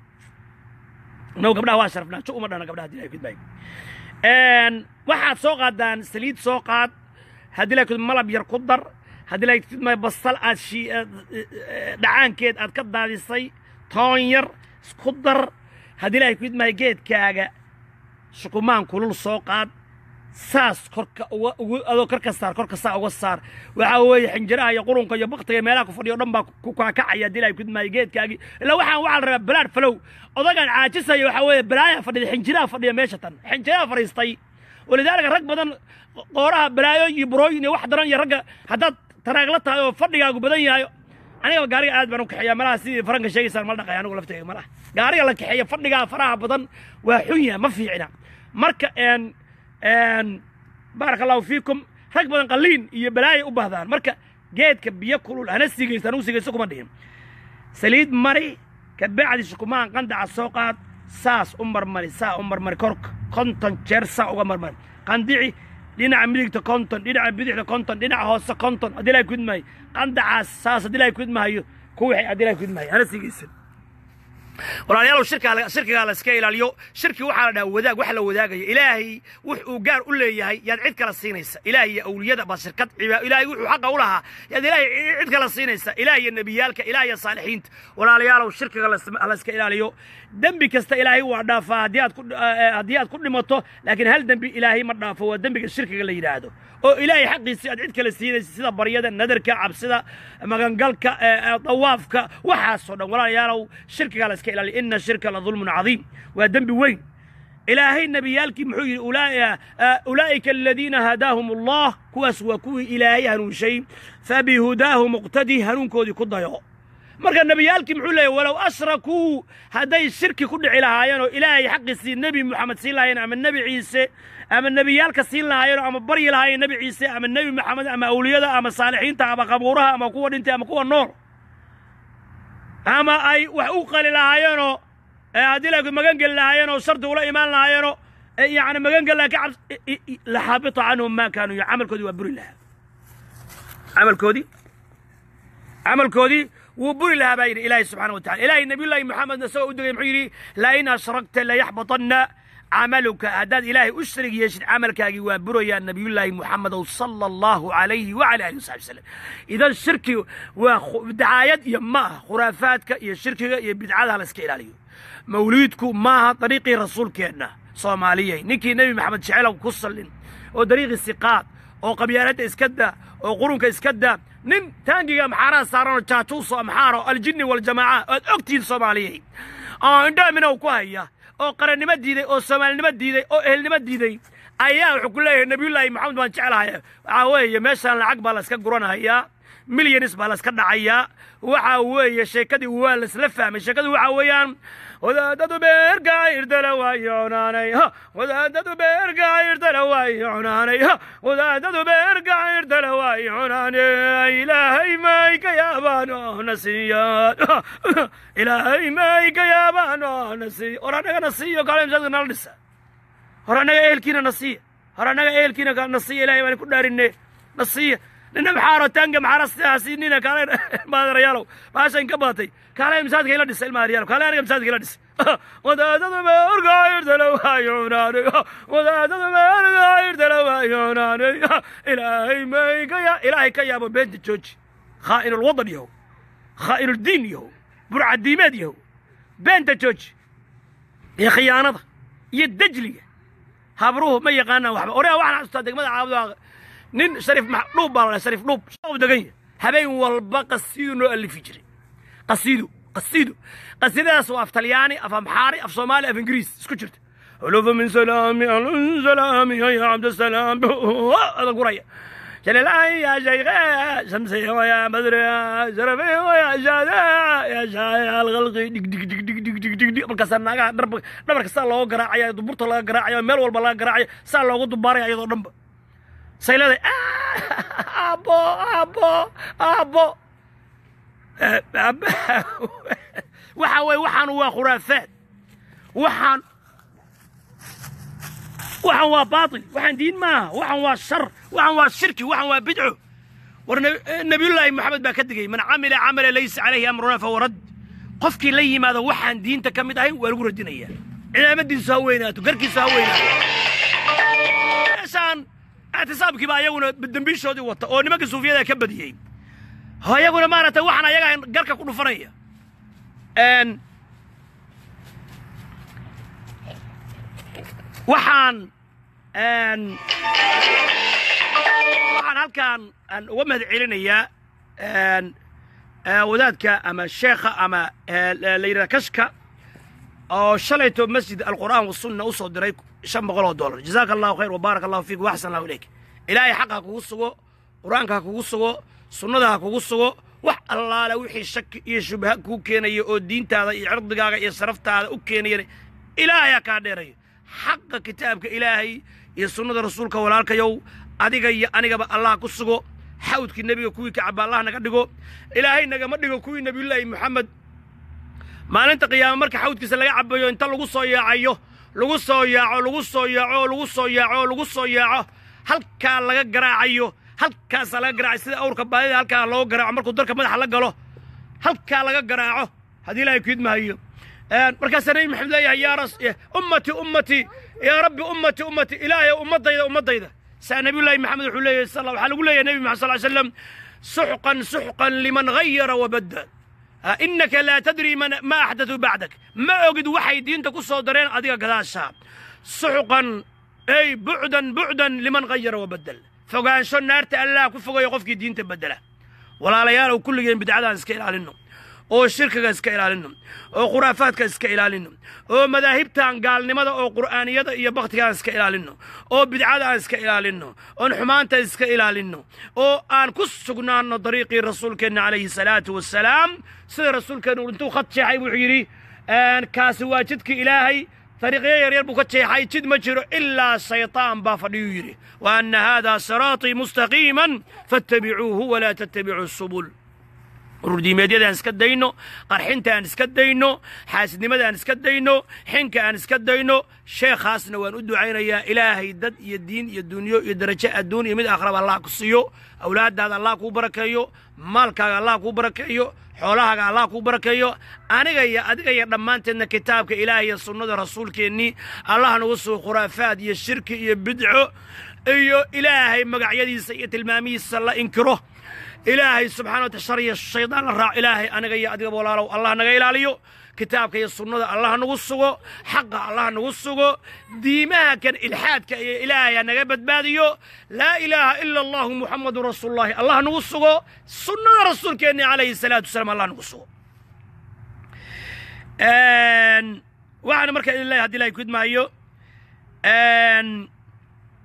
no gabdhaha waa sharafnaa ju uma dhana gabdhaha haddii ilahay gudmaayo waxaad soo qaadaan saliid soo qaad haddii la kudma malab yar ku dar haddii la kudma basal aad shi dhacaankeed aad ka daadisay toon yar isku dar haddii la kudmahay geedkaaga shukumaan kulul soo qaad saas korka uga ugu adoo korka saar korka saa uga saar waxaa weeye xinjiraha iyo qurunka iyo baktiga meelaha ku fadhiyo o dhan baa ku kaakacaya haddii la kudmahay geedkaagii ilaa waxaan waxaa la rabaa balaad falow odagaan caajisaya waxaa weeye balaayaa fadhida xinjiraha fadhiya meesha tan xinjiraha fadhiistay walidaalika rag badan qooraha balaayo iyo burooyin iyo wax daran iyo ragga haddaad taraagla tahay oo fadhigaagu badan yahay aniga gaariga aad baan u kaxeeya malaha sidii faranka sheegaysaan mal dhaqay anigu laftayga malaha gaariga la kaxeeya fadhigaa faraha badan waa xun yahay ma fiicina marka baaraka allahu fiikum rag badan qaliin iyo balaaya u baahdaan marka geedka biyo kulul hana sigaysa anugu sigayso kuma dhihin saliid mari kabacdi shukumaan qandaca soo qaad saas u marmari saa u marmari korka konton jeer saa uga marmari qandici dhinaca midigta konton dhinaca bidixda konton dhinaca hoose konton haddii ilahay kudmahayo qandacaas saas haddii ilahay kudmahayo kuwixi haddii ilahay kudmahayo hana sigaysan walaalayaalow shirkaa shirkigaa la iska ilaaliyo shirki waxaa la dhaha wadaag wax la wadaagaya ilaahay wux uu gaar u leeyahay yaad cid kala siinaysa ilaah iyo awliyada baa shirkad ilaahay wuxuu xaqa u lahaa yaad ilaahay cid kala siinaysa ilaah iyo nebiyaalka ilaah iyo saalixiinta walaalayaalow shirkiga la iska ilaaliyo dembi kasta ilaahay waa dhaafaa haddii aad ku haddii aad ku dhimato laakiin hal dembi ilaahay ma dhaafo waa dembiga shirkiga la yidhaahdo oo ilaahay xaqiisii aad cid kala siinaysa sida baryada nadarka cabsida magangalka dawaafka waxaasoo dhan walaalayaalow shirkigaa la iska ilaaliyo ina shirka la dulmun cadiim waa dembi weyn ilaahay nebiyaalkii muxuu yidhi ulaa'ika aladiina hadaahum allah kuwaas waa kuwii ilaahay hanuunshay fabihudaahu muqtadi hanuunkoodii ku dayo marka nebiyaalkii muxuu leeyahy walow ashrakuu hadday shirki ku dhici lahaayeen oo ilaahay xaqiisii nebi moxamed siin lahaayeen ama nebi ciise ama nebiyaalka siin lahaayeen ama baryi lahaayeen nebi ciise ama nebi moxamed ama awliyada ama saalixiinta ama qabuuraha ama kuwa dhintay ama kuwa nool ama ay wax u qali lahaayeenoo haddii la magan geli lahaayeenoo shardi ula imaan lahaayeenoo yani magan geli laha ka cabs laxaabita canhum maa kaanuu camalkoodii waa buri lahaa camalkoodii camalkoodii wuu buri lahaa baa yidhi ilaahi subxana wa tacala ilaahay nabiyullaahi moxamedna isagoo u degay muxuu yidhi lain ashrakta layaxbatanna camaluka haddaad ilaahay u sharig yeeshid camalkaagii waa burayaa nabiyullaahi moxamedow sala allahu calayhi wacala alihi wasaxbi wasalam idan shirki waa dacaayad iyo ma aha khuraafaadka iyo shirkiga iyo bidcadaha la iska ilaaliyo mawliidku maaha dariiqii rasuulkeenna soomaaliyey ninkii nebi maxamed jecelow ku sallin oo dariiqii siqaad oo qabyaaladda iska daa oo qurunka iska daa nin taangiga maxaaraha saaranoo jaajuuso amxaaro aljinni waljamaaca oad ogtihiin soomaaliyey oo indhaa minow ku haya oo qarannimo diiday oo soomaalinimo diiday oo ehelnimo diiday ayaa wuxuu ku leeyahay nabiyullaahi maxamed baan jeclahay waxaa weeye meeshaan lacag baa layska guranahayaa milyanis baa layska dhacayaa waxaa weeye sheekadii waa laysla fahmay sheekadu waxaa weeyaan wadaadadu beerka irdala waayo cunaanay ha wadaadadu beerka irdala waayo cunaanay ha wadaadadu beerka irdala waayo cunaanay ilaahay may ka yaabaan oo na siiyaan ilaahay may ka yaabaan oo na siiyo hor annagana siiyo kaale masaajidka nala dhisa hor annaga ehelkiina na siiya hor annaga ehelkiina na siiya ilahay baan ku dhaarinne na siiya nina maxaaro tanga maxaarasiinina kaale maadarayaalow baashan ka baatay kaale masaajidka ila dhisa ilma aryaalow kaale aniga masaajidka ila dhisa wadaadada meerka irdala waayo cunaanay wadaadada meerka irdala waayo cunaanay ilaahay may ka ya ilaahay ka yaabo beenta jooji khaa'in ulwadan yahow khaa'in uldiin yahow burcadiimeed yahow beenta jooji iyo khiyaanada iyo dejliga habruhu ma yaqaanaan waxba oraa waxaan xasuustaa degmada caabudaa nin shariif dhuub baa la shariif dhuub u degan yahay habeen walba qasiidu noo alifi jiray qasiidu qasiidu qasiidadaas waa af talyaani af amxaari af soomaali af ingiriis isku jirta hulufa min salaami alun salaami ya cabdisalaam ada guraya جلالي يا شيخ شمسي ويا بدر شرفي ويا شادع يا شايع الغلقي دق دق دق دق دق دق دق دق markaasaa naagaha dharba dhabarka saa looga garaacaya duburta laga garaacayo meel walba laga garaacayo saa loogu dubaaraya iyadoo dhanba sayladay aabo aabo aabo waxa weye waxaan waa khuraafaad waxaan waxaan waa baatil waxaan diin maaha waxaan waa shar waxaan waa shirki waxaan waa bidco war nabiyullaahi moxamed baa ka digay man camila camala laysa calayhi amruna fahuwa rad qofkii la yimaado waxaan diinta ka mid ahayn waa lagu radinayaa cimaamadiisu ha weynaato garkiisu ha weynaato meeshaan ictisaabkii baa ayaguna dembiishoodii wata oo nimanka suufiyada ka badiyey ayaguna maaragtay waxaan ayaga garka ku dhufanaya waxaan waxaan halkaan uga mahad celinayaa wadaadka ama sheekha ama la yidhahda kashka oo shalayto masjid alqur'aan wasunna u soo diray shan boqol oo dollar jazaaka allahu khayr wabaarak allahu fiik waxsan allahu ilayk ilaahay xaqa ha kugu sugo qur'aanka ha kugu sugo sunnada ha kugu sugo wax allaale wixii shaki iyo shubha kuu keenaya oo diintaada iyo cirdigaaga iyo sharaftaada u keenayana ilaahay ha kaa dheerayo xaqa kitaabka ilaahay iyo sunnada rasuulka walaalkayow adiga iyo anigaba allah ku sugo xawdkii nebiga kuwii kacaba allah naga dhigo ilaahay nagama dhigo kuwii nebiyullaahi moxamed maalinta qiyaama marka xawdkiisa laga cabayo inta lagu soo yaacayo lagu soo yaaco lagu soo yaaco lagu soo yaaco lagu soo yaaco halkaa laga garaacayo halkaasaa laga garaacayo sida awrka baadida halkaa looga garaaco markuu dalka madaxa la galo halkaa laga garaaco haddii ilaahay ku idmahayo markaasaa nebi maxamed leeyahay yaa ras ummati ummati yaa rabbi ummati ummati ilaahay ummadayda ummadayda saa nabiyullaahi maxamed wuxuu leeyahay sal waxaa lagu leeyahay nebi maxamed sal ly slam suxqan suxqan liman gayara wabadda innaka laa tadri man ma axdatu bacdak ma ogid waxay diinta ku soo dareen adiga gadaashaa suxqan ey bucdan bucdan liman gayara wabaddel fogaansho naarta allah ku fogayo qofkii diinta beddela walaalayaalow kulligeen bidcadaan iska ilaalinno oo shirkiga iska ilaalinno oo khuraafaadka iska ilaalinno oo madaahibtan gaalnimada oo qur'aaniyada iyo bakhtigaan iska ilaalinno oo bidcada aan iska ilaalinno oon xumaanta iska ilaalinno oo aan ku sugnaanno dariiqii rasuulkeenna calayhi salaatu wassalaam sida rasuulkeennu intuu khad jeexay wuxuu yidhi kaasi waa jidkii ilaahay dariiqyo yaryar buu ka jeexay jid ma jiro ilaa shaytaan baa fadhiyuu yidhi wa anna haadaa siraatii mustaqiiman fattabicuuhu walaa tattabicuu subul ururdiimeedyada aan iska dayno qarxinta aan iska dayno xaasidnimada aan iska dayno xinka aan iska dayno sheekhaasna waan u ducaynayaa ilaahay dad iyo diin iyo dunyo iyo darajo adduun iyo mid akhraba allah ku siiyo awlaaddaada allah kuu barakeeyo maalkaaga allah kuu barakeeyo xoolahaaga allah kuu barakeeyo aniga iyo adiga iyo dhammaanteedna kitaabka ilaahay iyo sunnada rasuulkeennii allah nagu sugo khuraafaad iyo shirki iyo bidco iyo ilaahay magacyadiisa iyo tilmaamihiisa la inkiro ilaahay subxana wata shar iyo shaydaan la raaco ilaahay aniga iyo adigaba walaalow allah naga ilaaliyo kitaabka iyo sunnada allah nagu sugo xaqa allah nagu sugo diimaha kan ilxaadka iyo ilaahay ha naga badbaadiyo laa ilaaha ila allahu muxamadun rasuulullahi allah nagu sugo sunnada rasuulkeenni calayhi salaatu wasalaam allah nagu sugo waxaana markaa idin leeyahay haddi ilahay ku idmaayo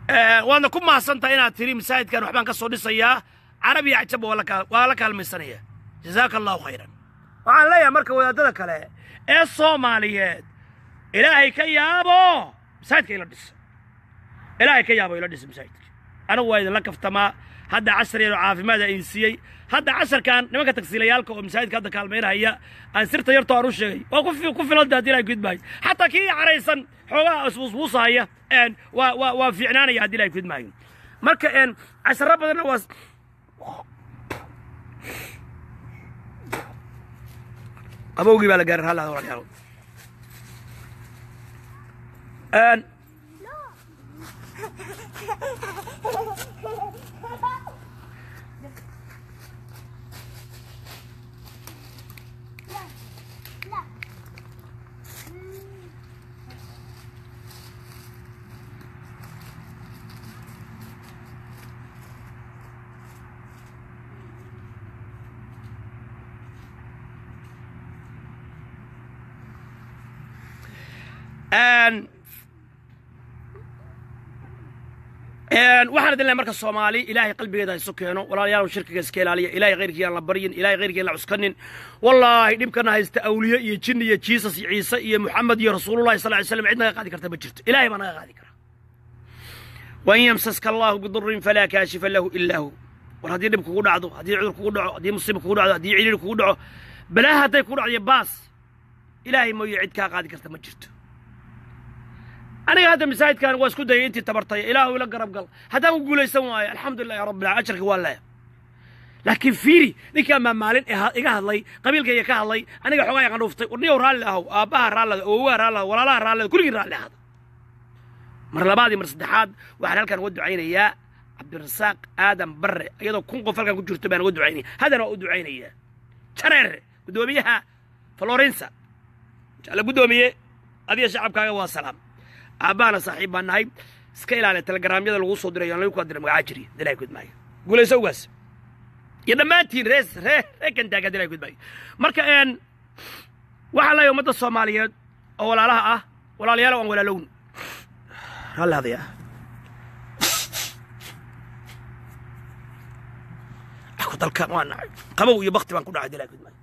waadna ku mahadsantahay inaad tiri masaajidkan waxbaan ka soo dhisayaa carabi iyo cajabba waa la kaal- waa la kaalmaysanaya jazaaka allahu khayran waxaan leeyahay marka wadaadada kale ee soomaaliyeed ilaahay ka yaabo masaajidka ila dhisa ilaahay ka yaabo ila dhisa masaajidka anigu waa idinla kaftamaa hadda casar yaroo caafimaad idin siiyey hadda casarkan nimanka tagsiilayaalka oo masaajidka hadda kaalmaynahaya aan sirta yartoo aan u sheegay waa ku fi- ku filanta haddii ilahay gudmaayo xataa kii caraysan xoogaha isbuusbuusahaya een, waa waa waa fiicnaanaya haddii ilahay gudmaayo marka een, casaro badanna waa qabowgii baa la gaarin halla walaalayaal Een, een, een, waxaan idin leeyahay marka soomaali ilaahay qalbigeeda ha isu keeno walaalayaal shirkiga iska ilaaliya ilaahay khayrkii aan la baryin ilaahay khayrkii aan la cuskanin wallaahi dhibkana haysta awliye iyo jin iyo jiisas iyo ciise iyo muxamed iyo rasuulullahi sal ly slam cid naga qaadi karta ma jirto ilaahay baa naga qaadi kara wain yamsaska allahu bidurin falaa kaashifa lahu ilaa hu war haddii dhib kugu dhacdo haddii cudur kugu dhaco haddii musiiba kugu dhacdo haddii ciriir kugu dhaco balaa hadday kugu dhacdo iyo baas ilaahay mooye cid kaa qaadi karta ma jirto aniga hadda masaajidkan waa isku dayay intii tabartay ilaahu ila garab gal haddaan ku guulaysan waayo alxamdulilahi rabbil alamin ajarka waa leeya laakiin fiiri ninkaa maa maalin iha- iga hadlay qabiilkayga ka hadlay aniga xoogaa yaqan dhuuftay wadniyow raalli ahow aabbaha raallada awowaha raallada walaalaha raallada kulligii raalli ahada mar labaad iyo mar saddexaad waxaan halkan uga ducaynayaa cabdirasaaq aadan barre iyadoo kun qof halkan ku jirto baan uga ducaynaya haddana waa u ducaynayaa jareer guddoomiyaha florensa jecla guddoomiye adiga shacabkaaga waa salaam aabbahana saaxiib baan nahay iska ilaaliya telegaraamyada lagu soo dirayo aan lagu kala diray magacaa jiriya dilaa gudmaayo guulayso ugaas iyo dhammaantiin rees ree ree kantaaga dilaa gudmaayo marka een waxaa leeyahay ummadda soomaaliyeed oo walaalaha ah walaalayaal aan walaalown raalli hadaya ku dalka waa nacay qabow iyo bakti baan ku dhacay dilaa gudmaayo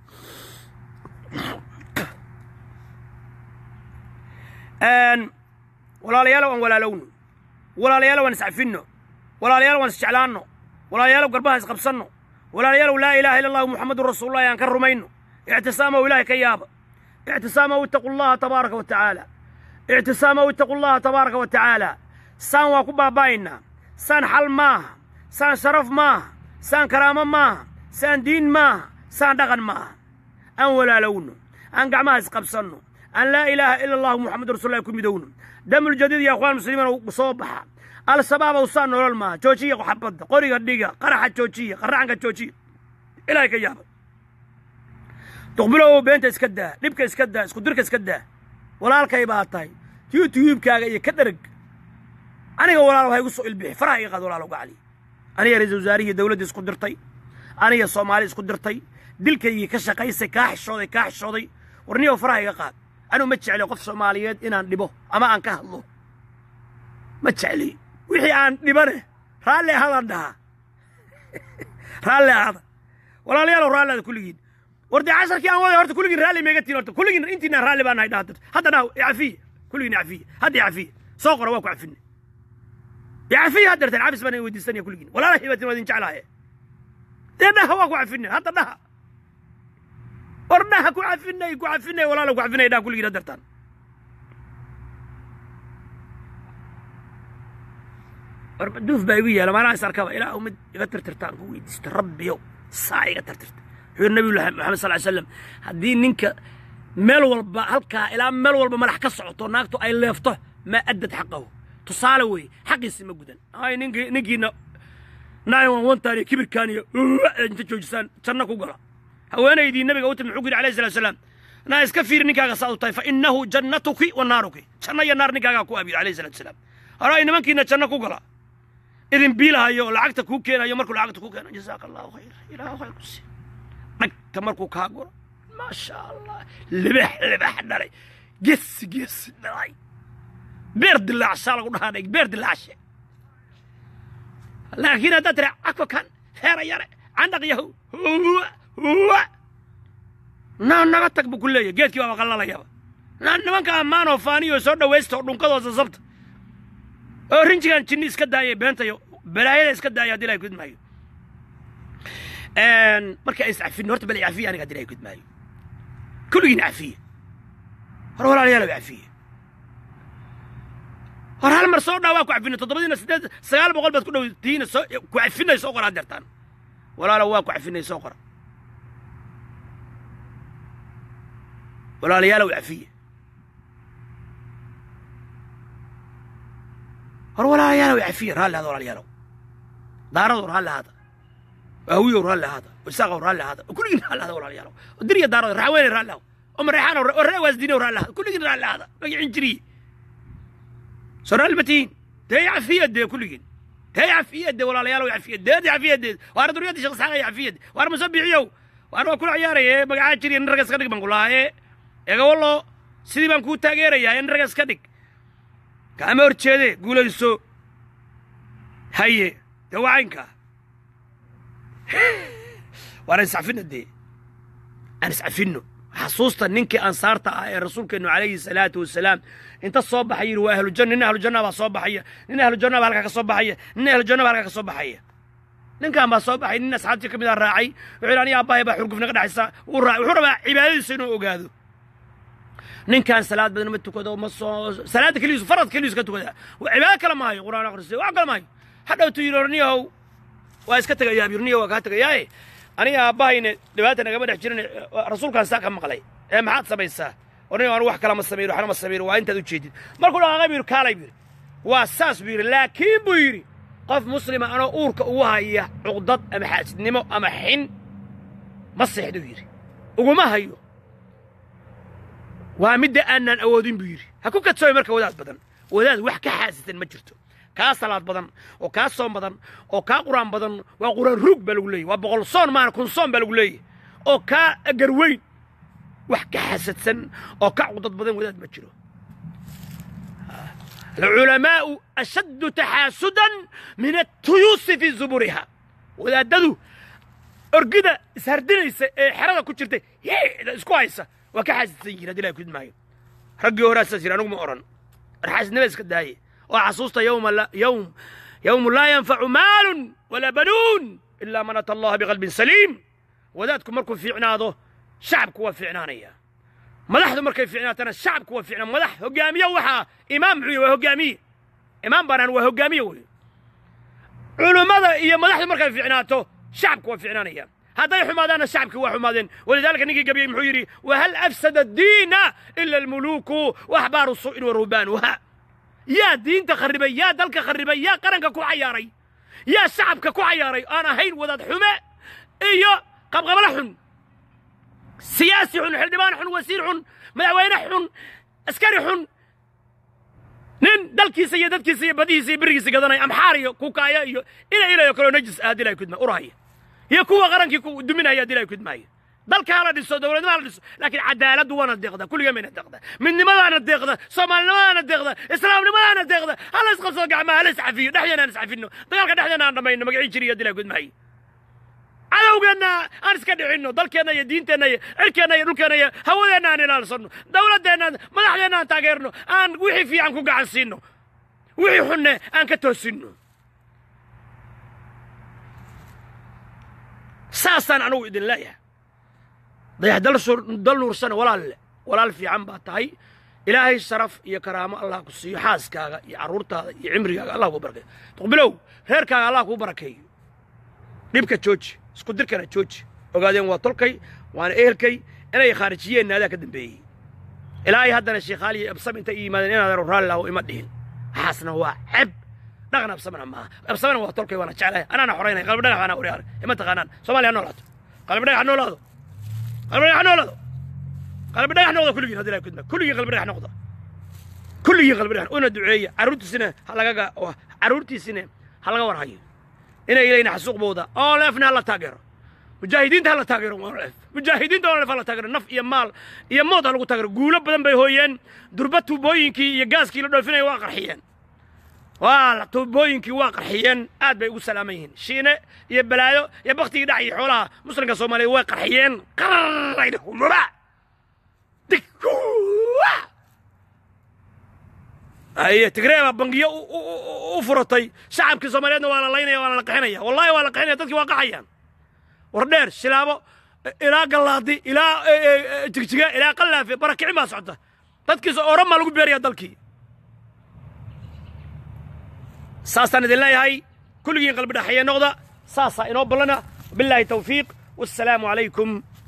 een walaalayaalow aan walaalowno walaalayaalow aan iscafinno walaalayaalow aan isjeclaanno walaalayaalow garbaha isqabsanno walaalayaalow laa ilaaha ila allahu muxamadun rasuulullahi aan ka rumayno ictisaamow ilaahay ka yaaba ictisaamow ittaqu llaha tabaaraka wa tacaala ictisaamow ittaqu llaha tabaaraka wa tacaala saan waa ku baaba'aynaa saan xal maaha saan sharaf maaha saan karaamo maaha saan diin maaha saan dhaqan maaha aan walaalowno aan gacmaha isqabsanno aan laa ilaaha ila allahu muxamadu rasuulullahi ku midowno damul jadiid ya akhwaan muslimiin soo baxa al-shabaab saa nolol maaha joojiya xabadda qoriga dhiga qaraxa joojiya qaraxanka joojiya ilaahay ka yaaba duqbilow beenta iska daa dhibka iska daa isku dirka iska daa walaalkay baa tahay youtubekaaga iyo ka dhereg aniga walaal ha igu soo ilbixi faraha iga qaad walaal uga cali aniga ra-iisul wasaarihii dowladdii isku dirtay aniga soomaali isku dirtay dilkaygii ka shaqaysay kaa xishooday kaa xishooday warniyow faraha iga qaad anuu ma jecli qof soomaaliyeed inaan dhibo ama aan ka hadlo ma jecli wixii aan dhibane raalli ahadaan dhahaa raalli ahada walaalayaalow raalli ahada kulligiin war dee casharkii aan waday horta kulligiin raalli meega tiin horta kulligiin intiina raalli baan nahay dhaha hadda dhaha icafiya kulligiin icafiya hadda icafiya soo qora waa ku cafine icafiya had darteen cabis baan idin weydiisanaya kulligiin walaalahay baatin waa idin jeclaaye dee dhaha waa ku cafine hadda dhaha war dhaha ku cafinay ku cafinay walaala ku cafinay dhaha kulligiin had dartaan war maduuf baa igu yeela maanaha is arkaba ilaahu mid iga tirtirtaan ku weydiista rabbiyow saa iga tirtirta wuxuu yidhi nabiyullahi maxamed sal ly slam haddii ninka meel walba halkaa ilaa meel walba madax ka socoto naagtu ay leefto maa addad xaqahu tusaale weeye xaqiisi ma gudan ay ninkii ninkiina nine one one taan iyo kibirkaan iyo inta joojisaan janno ku gala haweenaydii nabiga u timi muxuu ku yidhi alayhi salatu wasalaam naa iska fiiri ninkaaga saa u tahay fa innahu jannatuki wa naaruki janno iyo naar ninkaagaa ku abiyo alayhi salatu wasalaam hore ay nimankiina janno ku gala idin biilahayo oo lacagta kuu keenayo markuu lacagta kuu keeno jazaaka allahu khayr ilaahu khayr ku sii dhagta markuu kaa guro maasha allah libax libax dhalay ges ges dhalay beer dilaacshaa lagu dhahaa beer dilaacshe laakiin haddaad tira cagfa kan heera yare candhaq yahu huwa huwa na naga tag buu ku leeyahy geedkii baaba qallalayaba na nimanka ammaanoo faaniyoo soo dhawaysta oo dhunkadoo sasabta oo rinjigan jinni iska daaya beentayo balaayada iska daaya haddii ilahay kudmaayo marka ay iscafin horta bal cafiya aniga haddii ilahay kudmaayo kulligiin cafiye hor walaalayaal cafiye hor hal mar soo dhaa waa ku cafina toddobadiina siddeed sagaal boqol baad ku dhow tihiina soo ku cafinay soo qora hadeertaan walaalo waa ku cafinay soo qora walaalayaalow cafiye hor walaalayaalow cafiye raalli hada walaalayaalow daaradow raalli hada waawiyow raalli hada isaaqow raalli hada kulligiin raalli hada walaalayaalow diriya daarado raxweene raalli hada oo mareexaan oo ree waasdiinow raalli hada kulligiin raalli hada magicin jiriye soo raalli ma tihiin dee cafiye dee kulligiin dee cafiye dee walaalayaalow cafiye deed cafiye deed waar duriyadii sheekh isxaaq cafiye waar musabixiyow waar waa kula ciyaaraya magacaa jiriya nin ragga iska dhig baan ku lahaa ee egawallo sidii baan kuu taageerayaa in ragga iska dhig kaama hor jeede guulayso haye dee waa caynkaa waan iscafinno dee aan iscafinno xasuusta ninkii ansaarta ah ee rasuulkeennu calayhi salaatu wasalaam inta soo baxay yidhi waa ahlujanna nin ahlujanna baa soo baxaya nin ahlujanna baa halkaa ka soo baxaya nin ahlujanna baa halkaa ka soo baxaya ninkan baa soo baxay nin asxaabtii ka mid a raacay wuxuu yidhi aniga aabbahay baa xurgufna ka dhexaysa wuu raacay wuxuu rabaa cibaadadiisa inuu ogaado ninkan salaad badan ma tukado ma soo salaadda keligiisu farad keligiisu ka tukada cibaado kale maayo qur'aan akhristo wax kale maayo hadhowtu yidhi orniyahow waa iska tegayaa birniya waa kaa tegayaaye aniga aabbahayna dhibaata nagama dhex jirin rasuulkaan saa ka maqlay ee maxaad samaysaa orniga anu wax kala ma samayno waxna ma samayno waa intaad u jeedid markuu dhaqaaqay buu yidhi kaalay buu yidhi waa saas buu yidhi laakiin buu yidhi qof muslima anoo uurka ugu haya cuqdad ama xaasidnimo ama xin ma seexduu yidhi uguma hayo waa midda aanaan awoodin buu yidhi ha ku kadsooy marka wadaad badan wadaad wax ka xaasisan ma jirto kaa salaad badan oo kaa soom badan oo kaa qur'aan badan waa qur'aan ruug baa lagu leeyay waa boqol soon maana kun soon baa lagu leeyahy oo kaa garweyn wax ka xasadsan oo ka cudad badan wadaad ma jiro alculamaa'u ashaddu taxaasudan min atuyuusi fii zuburiha wadaadadu orgida ishardinaysa ee xerada ku jirtay hiida isku haysa waa ka xaasidsan yihin haddi ilahay kudmaayo raggii horaa saas yidhi anugu ma odhan warxaasidnima iska daaye oo xasuusta yowma yowm yowmu laa yanfacu maalun walaa banuun ilaa man ata allaha biqalbin saliim wadaadku markuu fiicnaado shacabku waa fiicnaanaya madaxdu markay fiicnaatana shacabku waa fiicnaa madax hogaamiye waxaa imaam muxuu waa hogaamiye imaam baanaan waa hogaamiye wey culummada iyo madaxdu markay fiicnaato shacabku waa fiicnaanaya hadday xumaadaanna shacabkii waa xumaadeen walidaalika ninkii gabiyey muxuu yidhi wahal afsada addiina ila almuluuku waxbaaru su'in wa ruhbaanuha yaa diinta kharribay yaa dalka kharribay yaa qaranka ku cayaaray yaa shacabka ku cayaaray aan ahayn wadaad xume iyo qabqabla xun siyaasi xun xildhibaan xun wasiir xun madaxweyne xun askari xun nin dalkiisa iyo dadkiisa iyo badihiisa iyo berigiisa gadanaya amxaar iyo kukaaya iyo ila ilayo kaloo najis ah haddii ilahay kudma urahaya iyo kuwa qarankii ku duminaya haddii ilahay kudmaaya dalka hala dhiso dowladnimo hala dhiso laakiin cadaaladdu waana deeqda kulligaa mayna deeqda midnimadaana deeqda soomaalinimadaana deeqda islaamnimadaana deeqda hala isqabsado gacmaha hala iscafiyo dhexdeena aan iscafinno dagaalka dhexdeena aan dhammayno magacii jiriyo haddii ilahay kudmaayo cadowgeenna aan iska dhicinno dalkeenna iyo diinteenna iyo cirkeenna iyo dhulkeenna iyo hawadeenna aan ilaalsanno dowladdeenna madaxdeenna aan taageerno aan wixii fiican ku gacan siinno wixii xunne aan ka toosinno saasaan anugu idin leeyahay dayax dal nuursana walaalle walaal fiican baa tahay ilaahay sharaf iyo karaamo allah ku siiyo xaaskaaga iyo carruurtaada iyo cimrigaaga allah kuu barakeeyo tuqbilow reerkaaga allah kuu barakeeyo dhibka jooji isku dirkana jooji ogaadeen waa tolkay waana ehelkay inay khaarijiyeenna adaa ka dambeeyey ilaahay haddana sheekhaaliya absam intay i yimaadeen inaadan raalli laho ima dhihin waxaasna waa ceb dhaqan absamana maaha absamana waa tolkay waana jeclahay anaana xoraynay qalbi dhagax baana uriyaar ima taqaanaan soomaaliya ha noolaato qalbi dhagax noolaado qalbi dhagax noolaado qalbi dhagax noqda kulligiin haddi ilahay kudma kulligiin qalbi dhagax noqda kulligiin qalbi dhagax una duceeya carruurtiisina ha lagaga carruurtiisina ha laga war hayo inay ilayna xasuuqbooda oo leefna ha la taageero mujaahidiinta ha la taageero leef mujaahidiinta oo leef ha la taageero naf iyo maal iyo mood ha lagu taageero guulo badan bay hooyeen durba tuubooyinkii iyo gaaskii la dhoofinaya waa qarxiyeen waa tuubooyinkii waa qarxiyeen aad bay ugu salaaman yihiin shiine iyo balaayo iyo baktigii dhac iyo xoolaha muslimka soomaaliyeed way qarxiyeen qarraydhumuba aye tigree baa bangiyo u furatay shacabkii soomaaliyeedna waa la laynaya waana la qaxinaya wallahi waa la qaxinaya dadkii waa qaxayaan war dheer shilaabo ilaa gallaadi ilaa jigjiga ilaa qallaafe barakicin baa socota dadkiisa oran baa lagu beeraya dalkii saasaan idin leeyahay kulligiin qalbi dhaxaye noqda saasaa inoo ballana bilaahi tawfiiq wassalaamu calaykum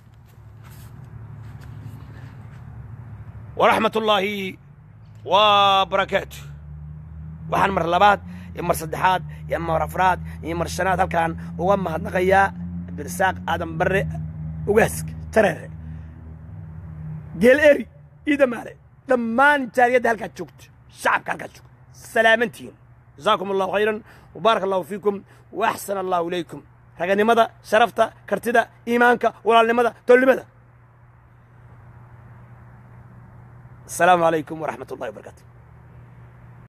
waraxmat ullaahi wa barakaatu waxaan mar labaad iyo mar saddexaad iyo mar afraad iyo mar shanaad halkaan uga mahadnaqayaa abdirasaaq aadan barre ugaaska tareere geel eri iyo damaale dhammaan jaariyadda halkaad joogto shacabka halkaad joogto salaamantihiin جزاكم الله خيرا وبارك الله فيكم وأحسن الله إليكم raganimada sharafta kartida iimaanka walaalnimada tolnimada asalaamu calaykum waraxmat ullahi wabarakatu